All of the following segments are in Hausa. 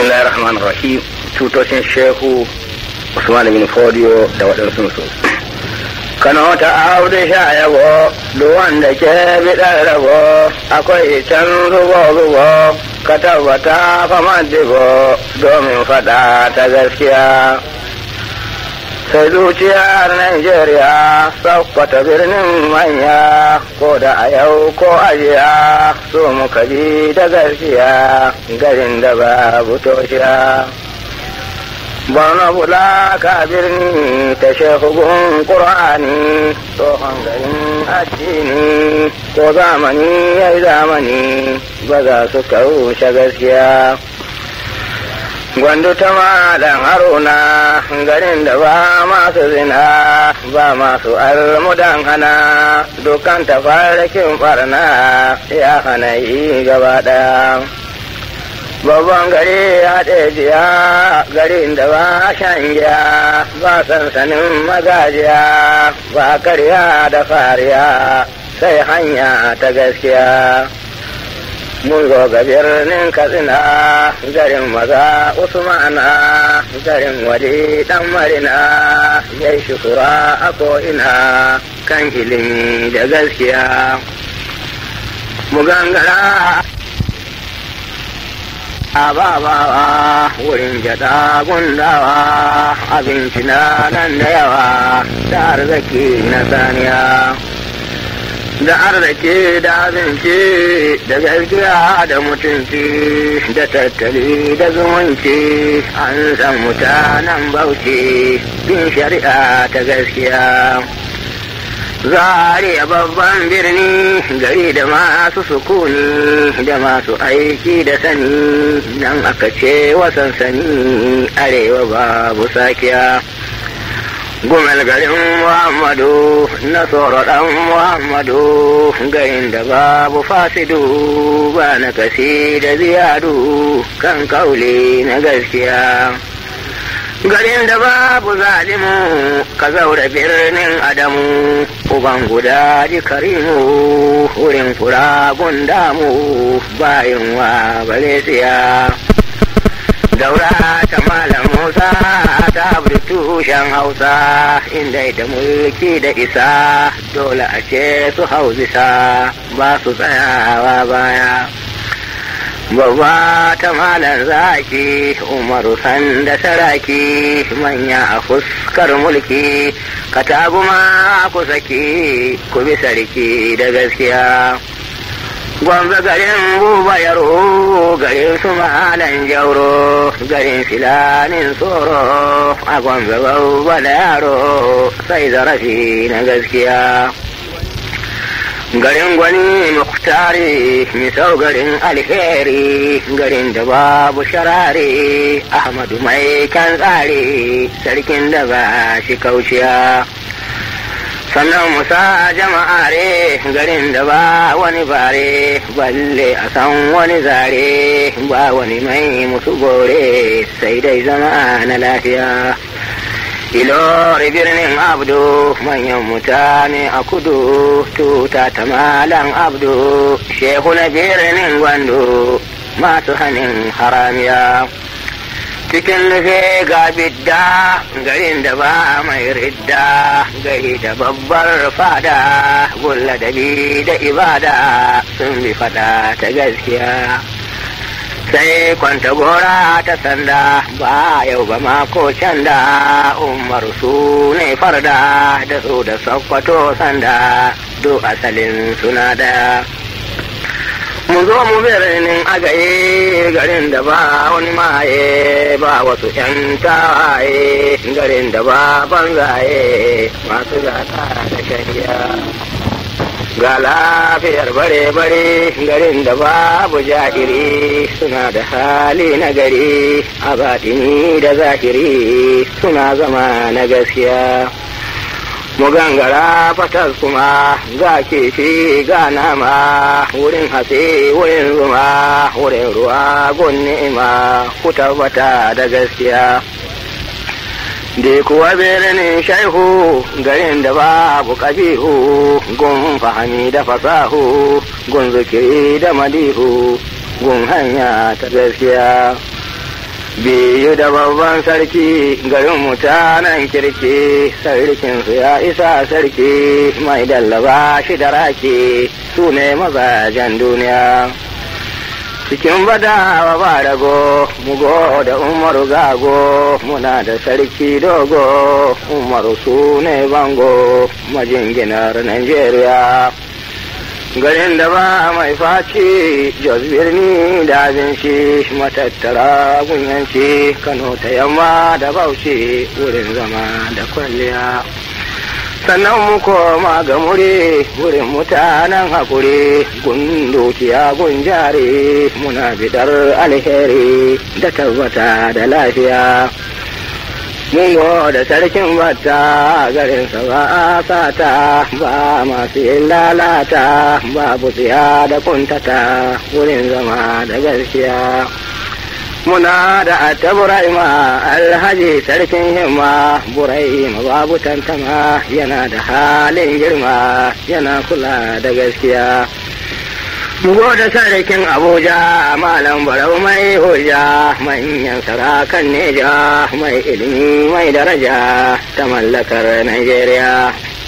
bismillahir rahmanir rahim tutocin shehu usman bin fodiyo da waɗansu su kano ta audu sha yabo duk wanda ke biɗar rabo akwai can rubo rubo ka tabbata fama dibo domin faɗa ta gaskiya sai zuciyar Najeriya sakwata birnin manya ko da a yau ko ajiya so muka bi da gaskiya garin da babu toshiya. Borno bula ka birni ta shehugun ƙur'ani tsohon garin addini ko zamani ya yi zamani ba za su kaushe gaskiya. Gwandu ta malam haruna garin da ba masu zina ba masu almudan hana dukan tafarkin barna ya hana yi gaba ɗaya. Babban gari ya jiya garin da ba shan giya ba sansanin magajiya ba karya da fariya sai hanya ta gaskiya. mun zo ga birnin katsina garin maza usmana garin waje dan marina yai shukura a ko'ina kan ilimi da gaskiya mu gangara a babawa wurin jada gundawa abinci na nan da yawa da arziki na saniya da arziki da abinci da gaskiya da mutunci da tattali da zumunci an san mutanen bauchi bin shari'a ta gaskiya zariya babban birni gari da masu sukuni da masu aiki da sani nan aka ce wasan sani arewa babu sakiya gumal garin muhammadu na tsoro ɗan muhammadu garin da babu fasidu ba na kasi da ziyadu kan kaule na gaskiya garin da babu zalimu ka zaura birnin adamu uban guda ji karimu wurin fura gundamu bayin wa balesiya daura ta malam musa ta tushen hausa inda da mulki da isa dole a ce su hauzisa ba su tsayawa baya babba ta malar zaki umaru san da saraki manya a fuskar mulki kataguma ku saki ku bi sarki da gaskiya gwamza garin buba yaro garin su malan jauro garin filanin tsoro a gwamza babba da yaro sai zarafi na gaskiya garin gwani muktari misau garin alheri garin da babu sharare ahmadu mai kan tsare sarkin da ba shi kauciya sannan musa jama'are garin da ba wani bare balle a san wani zare ba wani mai musu gore sai dai zama na lafiya ilori birnin abdu manyan mutane a kudu tuta ta malam abdu shehu na birnin gwando masu hannun haramiya cikin nufe ga bidda garin da ba mai ridda gari da babbar fada gulla da bi da ibada sun bi fada ta gaskiya sai kwanta gora ta sanda ba yau ba mako can da umar su ne farda da su da sakwato sanda duk asalin suna da mu zo mu birnin agaye garin da ba wani maye ba wasu yan tawaye garin da ba banzaye masu gata da shari'a ga lafiyar bare-bare garin da babu ja'iri suna da hali na gari a batini da zahiri suna zama na gaskiya mu gangara fatas kuma ga kifi ga nama wurin hatsi wurin zuma wurin ruwa gun ni'ima ku tabbata da gaskiya da kuwa birnin shaihu garin da babu kabihu gun fahami da fasahu gun zikiri da madihu gun hanya ta gaskiya biyu da babban sarki garin mutanen kirki sarkinsu ya isa sarki mai dallaba shi da raki su ne mazajen duniya cikin badawa ba rago mugo da umaru gago muna da sarki dogo umaru su ne bango majinginar nigeria garin da ba mai faci jos birni da abinci matattara gunyanci kano ta yamma da bauchi wurin zama da kwalliya sannan mu koma ga muri wurin mutanen hakuri gundukiya gunjare muna bidar alheri da tabbata da lafiya Mungo da sarkin bata garinsa ba a sata ba masu yin lalata babu tsiya da kuntata wurin zama da gaskiya. Muna da atta Bura'ima alhaji sarkin himma Bura'ima babu tantama yana da halin girma yana kula da gaskiya. Mugo da sarkin Abuja, Malam Barau mai hujja, manyan sarakan Neja, mai ilimi mai daraja ta mallakar Najeriya.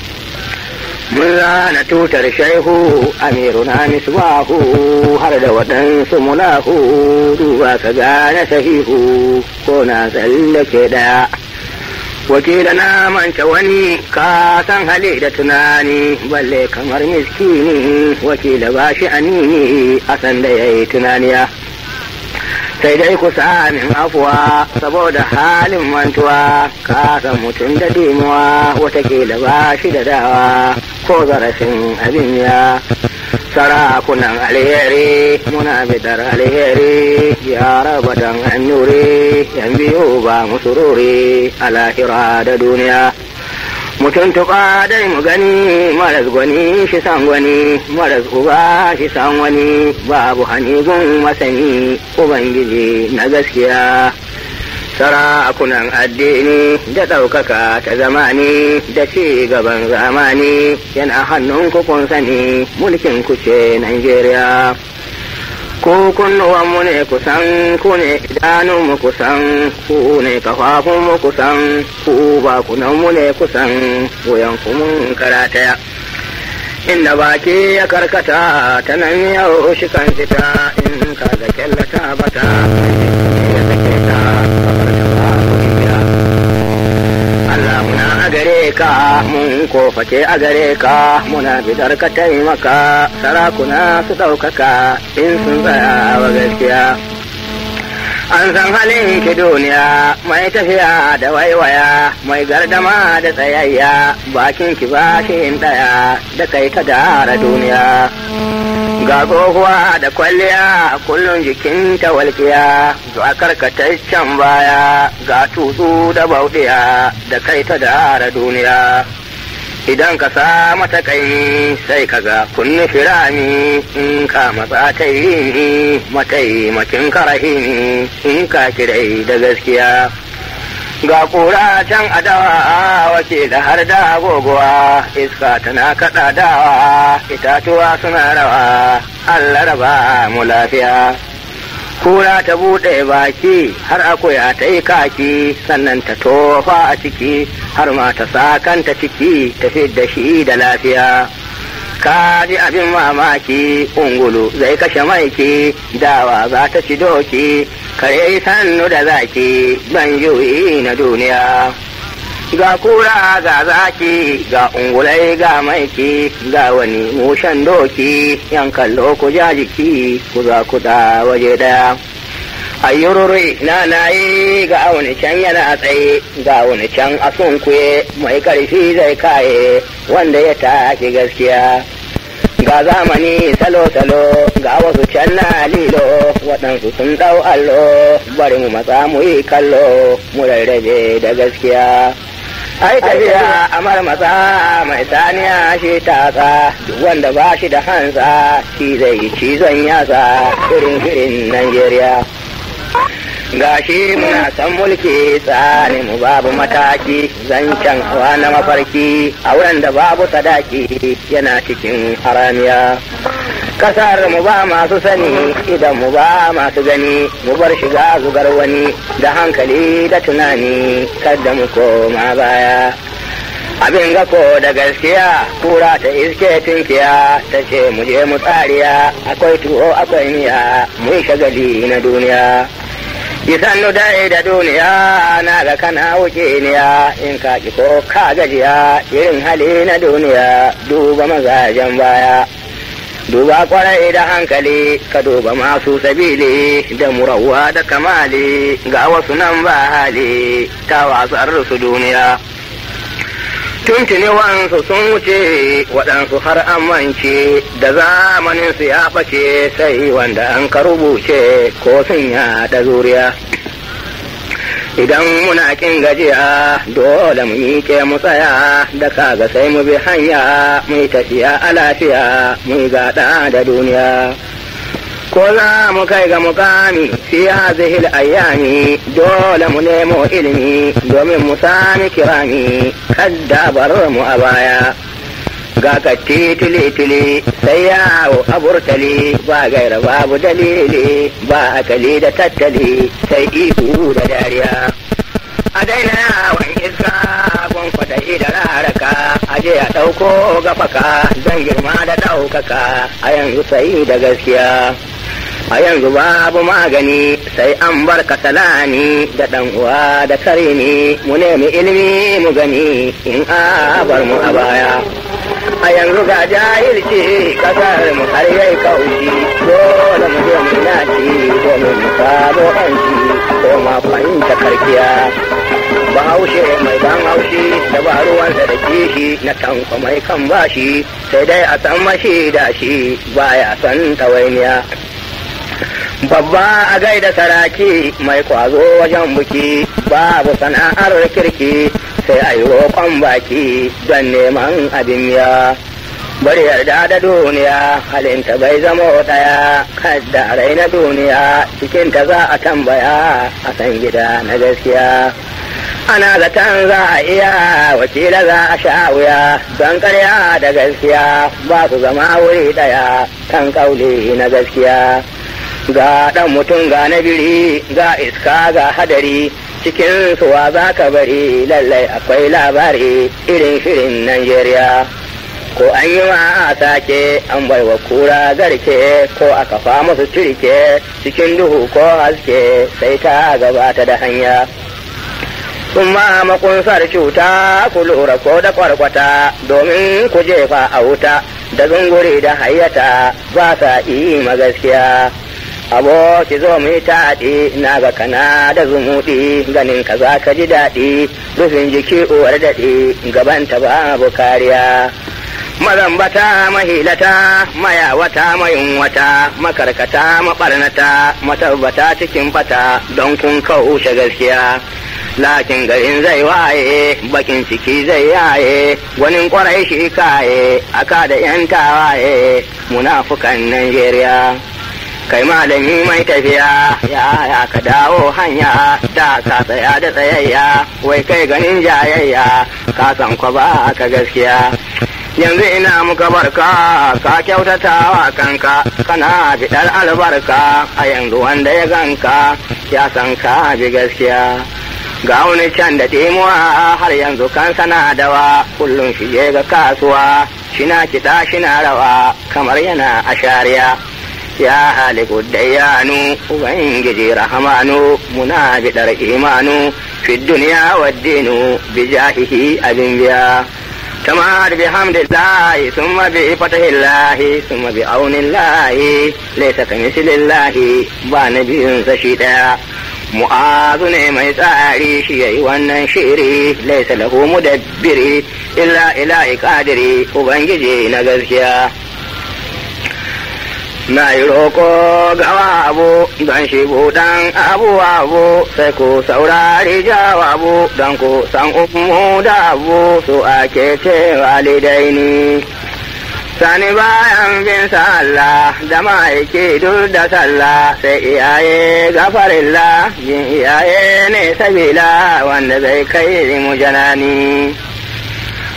Mun zana tutar shaihu, Amiru na misbahu, har da waɗansu mulahu, duba ka gane sahihu, ko na tsallake ɗaya. wakila na manta wani ka san hali da tunani balle kamar miskini wakila ba shi anini a san da ya yi tunaniya sai dai ku min afuwa saboda halin mantuwa ka san mutum da dimuwa watakila ba shi da dawa ko zarafin abin ya sarakunan alheri muna bidar alheri ya raba dan annuri yan biyu ba musururi a lahira da duniya mutum tuƙa dai mu gani maras gwani shi san gwani maras uba shi san wani babu hanigun masani ubangiji na gaskiya sarakunan addini da ɗaukaka ta zamani da ci gaban zamani yana hannun kun sani mulkin ku ce Najeriya. Ku kunnuwanmu ne kusan ku ne idanunmu kusan ku ne kafafunmu kusan ku bakunanmu ne kusan wuyan mun karataya. Inda baki ya karkata ta nan yau shi kan fita in ka ga kyallata bata ya sake ta Allah muna a gare ka mun koface a gare ka muna bidar ka taimaka sarakuna su ɗaukaka in sun tsaya wa gaskiya. An san halin ki duniya mai tafiya da waiwaya mai gardama da tsayayya bakin ki ba shi ɗaya da kai ka dara duniya. ga tsohuwa da kwalliya kullum jikinta walƙiya ga karkataccen baya ga tutsu da bauɗiya da kai ta dara duniya idan ka sa mata kai sai ka ga kunni firami in ka matsa ta yi ni mataimakin karahimi in ka kirai da gaskiya ga kura can adawa wace da har da gogowa iska tana kaɗa dawa itatuwa suna rawa Allah raba mu lafiya kura ta buɗe baki har akuya ta yi kaki sannan ta tofa a ciki har ma ta sa kanta ciki ta da shi da lafiya ka ji abin mamaki ungulu zai kashe maiki dawa za ta ci doki kare sannu da zaki ban juyi na duniya ga kura ga zaki ga ungulai ga maiki ga wani mushen doki yan kallo ku ja jiki ku za ku da waje daya ayyururi na nayi ga wani can yana tsaye ga wani can a sunkuye mai karfi zai kaye wanda ya taki gaskiya ga zamani salo-salo ga wasu can na lilo waɗansu sun ɗau allo bari mu matsa mu yi kallo mu rarrabe da gaskiya ai tafiya amar matsa mai saniya shi tatsa duk wanda ba shi da hansa shi zai yi cizon yatsa irin irin Najeriya. ga shi muna san mulki tsari mu babu mataki zancen hawa na mafarki a wurin da babu sadaki yana cikin haramiya kasar mu ba masu sani idan mu ba masu gani mu bar shiga zugar wani da hankali da tunani kadda mu koma baya abin ga ko da gaskiya kura ta iske tunkiya ta ce mu je mu tsariya akwai tuwo akwai miya mu yi shagali na duniya Isannu dai da duniya na ga kana wuce niya in ka ki ko ka gajiya irin hali na duniya duba mazajen baya. Duba kwarai da hankali ka duba masu sabili da murawa da kamali ga wasu nan ba hali ta wasar su duniya. tuntuni wansu sun wuce waɗansu har an mance da zamanin su ya ɓace sai wanda an ka rubuce ko sun da zuriya idan muna kin gajiya dole mu miƙe mu tsaya da kaga sai mu bi hanya mu yi tafiya a lafiya mu yi gaɗa da duniya ko za mu kai ga mukami fi hazihil ayyami dole mu nemo ilimi domin mu sami kirami kadda bar mu a baya ga katti tili-tili sai yawo a burtali ba gaira babu dalili ba akali da tattali sai ihu da dariya a daina yawon iska kwankwata da raraka a je a ɗauko gafaka don girma da ɗaukaka a yanzu sai da gaskiya a yanzu babu magani sai an bar kasalani da ɗan uwa da karini mu nemi ilimi mu gani in a bar mu a baya a yanzu ga jahilci kasar mu har yayi kaushi dole mu je mu naci domin mu samu yanci ko ma fahimta karkiya bahaushe mai ban haushi da ba ruwansa da kishi na tanko mai kan bashi sai dai a san mashi da shi baya son tawainiya babba a gaida saraki mai kwazo wajen buki babu sana'ar kirki sai a yi roƙon baki don neman abin miya bari yarda da duniya halinta bai zama ɗaya kadda rai na duniya cikinta za a tambaya a san gida na gaskiya ana zaton za a iya wakila za a sha wuya don karya da gaskiya ba su zama wuri ɗaya kan kauli na gaskiya ga ɗan mutum ga na biri ga iska ga hadari cikin suwa za ka bari lallai akwai labari irin shirin Najeriya. Ko an yi ma a sake an bai wa kura garke ko a kafa musu turke cikin duhu ko haske sai ta gabata da hanya. Sun ma makunsar cuta ku lura ko da kwarkwata domin ku jefa a wuta da zunguri da hayyata ba sa ma gaskiya. aboki zo mu yi taɗi na ga kana da zumuɗi ganin ka za ka ji daɗi rufin jiki uwar daɗi gabanta babu kariya mazambata mahilata mayawata mayunwata makarkata maɓarnata matabbata cikin fata don kun kaushe gaskiya lakin garin zai waye bakin ciki zai yaye gwanin kwarai shi kaye aka da yan tawaye munafukan Najeriya. kai malami mai tafiya ya ya ka dawo hanya da ka tsaya da tsayayya wai kai ganin jayayya ka san kwa ba ka gaskiya yanzu ina muka barka ka kyautata wa kanka kana fiɗar albarka a yanzu wanda ya ganka ya san ka bi gaskiya ga wani can da ɗimuwa har yanzu kan sana dawa kullum shige ga kasuwa shina kiɗa shina rawa kamar yana a shariya ya haliku dayyanu ubangiji rahamanu muna bidar imanu fi duniya wa dinu bi jahihi abin biya tamar bi hamdillahi summa bi fatahillahi summa bi aunillahi laysa kamithlillahi ba nabiyun sa shi daya mu'azu ne mai tsari shi yayi wannan shiri laysa lahu mudabbiri illa ilahi qadiri ubangiji na gaskiya na yi roƙo gawa abu don shi buɗan abu abu sai ku saurari jawabu don ku san umu da abu su ake ce walidaini sani bayan bin sallah da ma'aiki duk da sallah sai iyaye gafarilla yin iyaye ne sabila wanda zai kai mu janani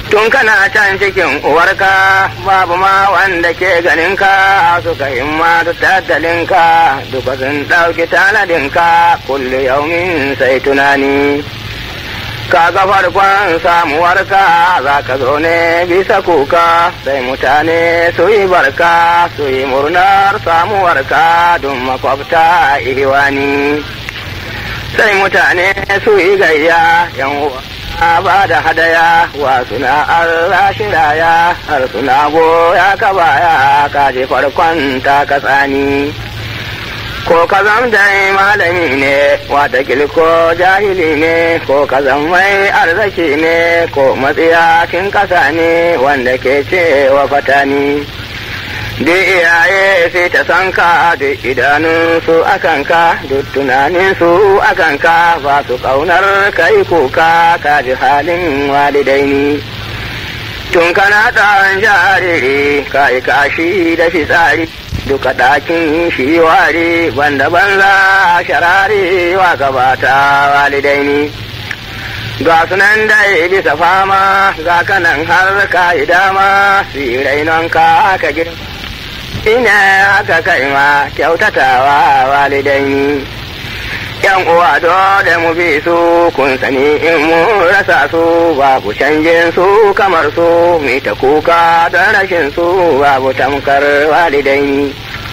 tun kana can cikin uwarka babu ma wanda ke ganinka suka himma da tattalinka duka sun ɗauki tanadinka kulle yaumin sai tunani ka ga farkon samuwarka za ka zo ne bisa kuka sai mutane su yi barka su yi murnar samuwarka don makwabta ihiwani sai mutane su yi gayya yan uwa ba da hadaya wa suna Allah shiraya har suna goya ka baya ka je farkon ta ka tsani ko ka zam dai malami ne wata ko jahili ne ko ka zam mai arziki ne ko matsiyacin kasa ne wanda ke cewa fatani duk iyaye sai ta san ka duk idanunsu akan ka duk tunaninsu akan ka ba su ƙaunar kai kuka ka ji halin walidaini tun kana ɗan jariri ka yi kashi da fitsari duka ɗakin shi wari banda banza sharari wa gabata walidaini ga sunan dai bisa fama ga kanan har ka yi dama sirainon ka aka girma ina aka kai ma kyautatawa walidaini yan uwa dole mu bi su kun sani in mu rasa su babu canjin su kamar su mu ta kuka don rashin su babu tamkar walidaini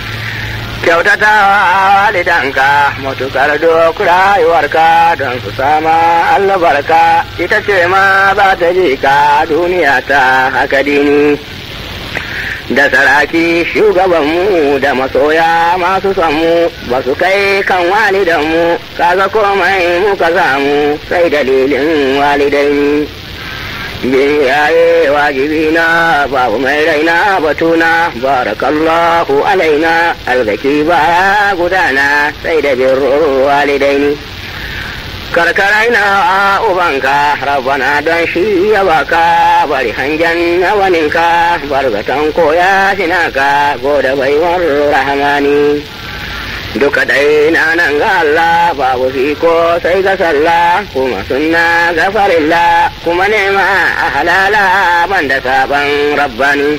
kyautatawa walidanka matukar duk rayuwarka don su sama albarka ita ce ma za ta ji ka duniya ta haka dini da saraki shugabanmu da masoya masu samu ba su kai kan walidanmu kaga komai muka samu sai dalilin walidai biyaye wajibi na babu mai raina batuna barakallahu alaina algaki baya gudana sai da birrur walidaini karkarai na ubanka rabana don shi ya baka bari hangen na waninka bargatan koya sinaka goda baiwar rahamani duka dai na nan ga Allah babu fiko sai ga sallah kuma sunna ga farilla kuma nema a halala banda saban rabbani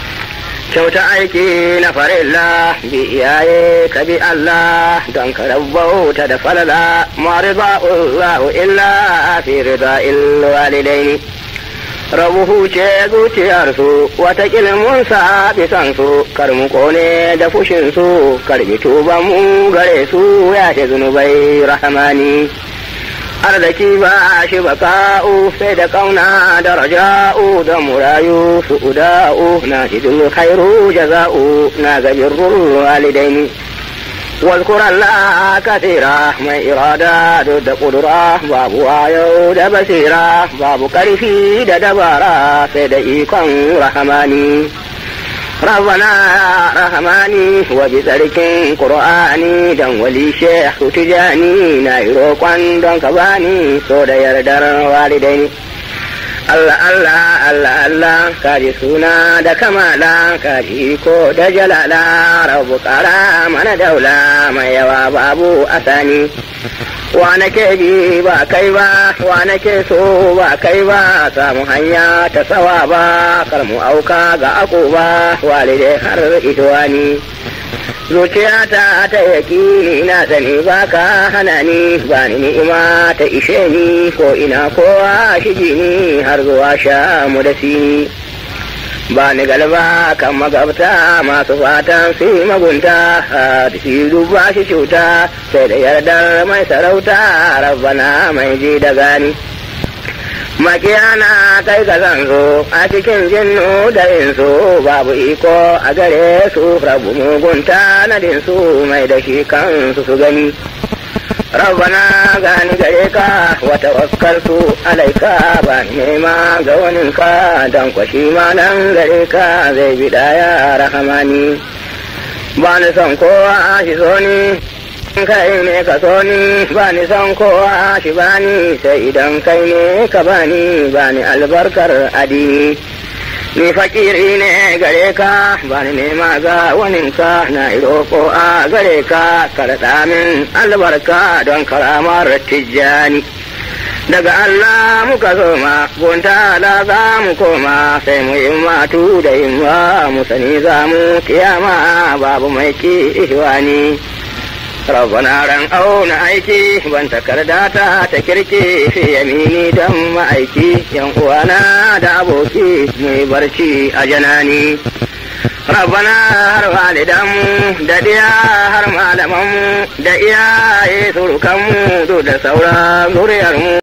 kyauta aiki na farilla bi iyaye ka bi Allah don ka rabbauta da falala mariba'ullahu illa fi rida'il walidaini rabu huce zuciyarsu wata mun sa bisan su kar mu kone da fushin su karbi tuban mu gare su ya ce zunubai rahamani arziki ba shi baka'u sai da kauna da raja'u da murayu su uda'u na hidul khairu jaza'u na gabirrul walidaini واذكر الله كثيرا من إرادة ضد قدرة باب وايو دا بصيرة باب كرفي دا دبارة سيدئيكم رحماني ربنا رحماني وبذلك قرآني دم ولي شيخ تجاني نايرو قوان دون كباني سودا يردر والديني Allah Allah Allah Allah ka ji suna da kamala ka ji iko da jalala rabu kara mana daula mai yawa babu asani wa nake bi ba kai ba wa nake so ba kai ba samu hanya ta tsawa ba kar mu auka ga ako ba walide har itwani zuciyata ta yaki na sani ba ka hana ni ba ni ni'ima ta ishe ni ko ina kowa shiji ni har zuwa sha mu da sini ba ni galba kan magabta masu fatan su yi magunta da shi duba shi cuta sai da yardar mai sarauta rabbana mai ji da gani makiyana kai ga zanzo a cikin jinnu da insu babu iko a gare su rabu mugunta na dinsu mai da shi kansu su gani rabbana gani gare ka wata waskarsu alaika ba nema ga waninka don kwashi ma nan gare ka zai bi daya rahamani ba ni son kowa shi so ni kai ne ka so ni ba ni son kowa shi ba ni sai idan kai ne ka ba ni ba ni albarkar adini ni fakiri ne gare ka ba ni nema ga waninka na roƙo a gare ka karɗa min albarka don karamar tijjani daga Allah muka soma gunta la za mu koma sai mu yi matu da yimma mu sani za mu kiyama babu mai ki ihwani rabbana ran auna aiki ban takarda ta ta kirki fi yamini dan ma'aiki yan uwana da aboki mai barci a janani rabbana har walidanmu da diya har malamanmu da iyaye surukanmu da sauran zuriyarmu